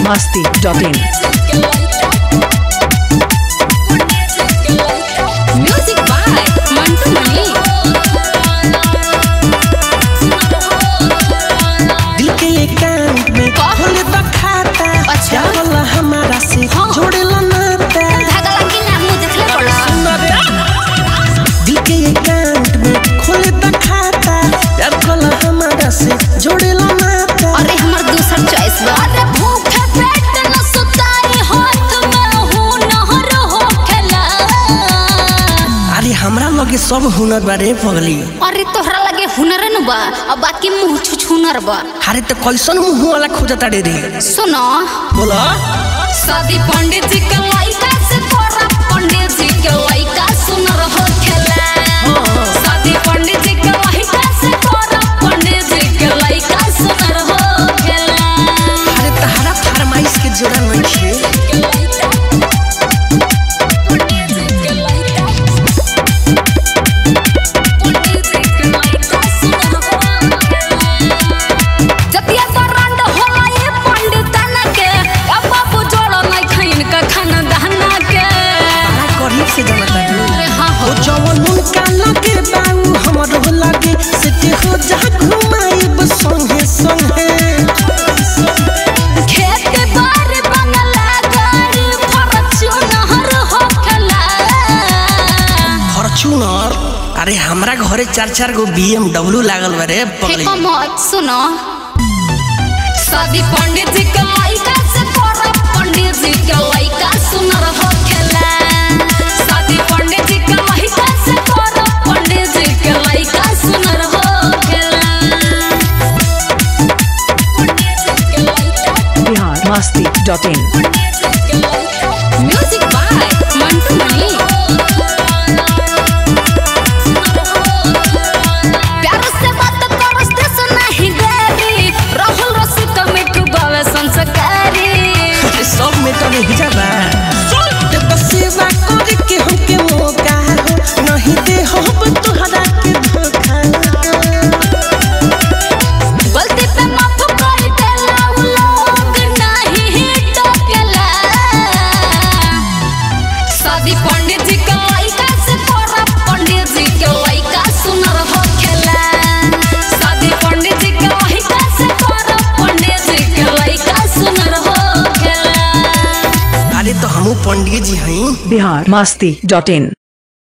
masti.in. Music by Mantu Mani. दिल के एकांत में खोले तो खाता अच्छा। चावला हमारा से हाँ। जोड़ेला नाता धागा लगी ना मुंह देखले पड़ा सुन रे दिल के एकांत में खोले तो खाता प्यार कोला हमारा से जोड़ेला नाता अरे हमर दूसर चॉइस बा अरे भूखे पेट न सुताई हाथ में हूं नहर हो खेला अरे हमरा लगे सब हुनर बारे पगली अरे तोहरा लगे हुनर न बा अब बाकी मुंह छुछ हुनर बा अरे तो कैसन मुंह वाला खोजता रे रे सुनो बोला शादी पंडित जी के लइका से तोरा पंडित जी के लइका सुनर हो खेला शादी पंडित जी के लइका से तोरा पंडित जी के लइका सुनर हो खेला अरे तहरा फरमाइश के जोड़ा नहीं छे जतिया तो रंड होला ये पंडितन के अब बाबू जोड़ो नहीं खैन का खाना दहना के बड़ा करीब से जानता रे अरे हाँ हो ओ जवन उनका लगे बाऊ हमर हो लगे सिटी हो जा घुमाइब संगे संगे खेत बार बंगला गाड़ी फॉर्च्यूनर हो खेला फॉर्च्यूनर अरे हमरा घरे चार चार गो बीएमडब्ल्यू लागल बा रे पगली फेंको मत सुनो शादी पंडित जी के लइका से तोरा पंडित जी के लइका सुनर हो खेला शादी पंडित जी के लइका से तोरा पंडित जी के लइका सुनर हो खेला Bihar masti.in. Music by Mantu Mani प्यार से बात करस ते सुनाही देरी राहुल रसिक मिठू बावे संस्कारी अरे सब में तो नहीं जाबा ते बस सेवा करे के हमके मौका हो नहीं दे हो तोहरा के धोखा गलती पे माफ कर देला उ लोग नहीं टोकेला शादी पंडित जी के लइका से तोरा पंडित जी के लइका सुनर हो खेला शादी पंडित जी के लइका से तोरा पंडित जी के लइका सुनर हो खेला अरे तो हमू पंडित जी हई Bihar masti.in.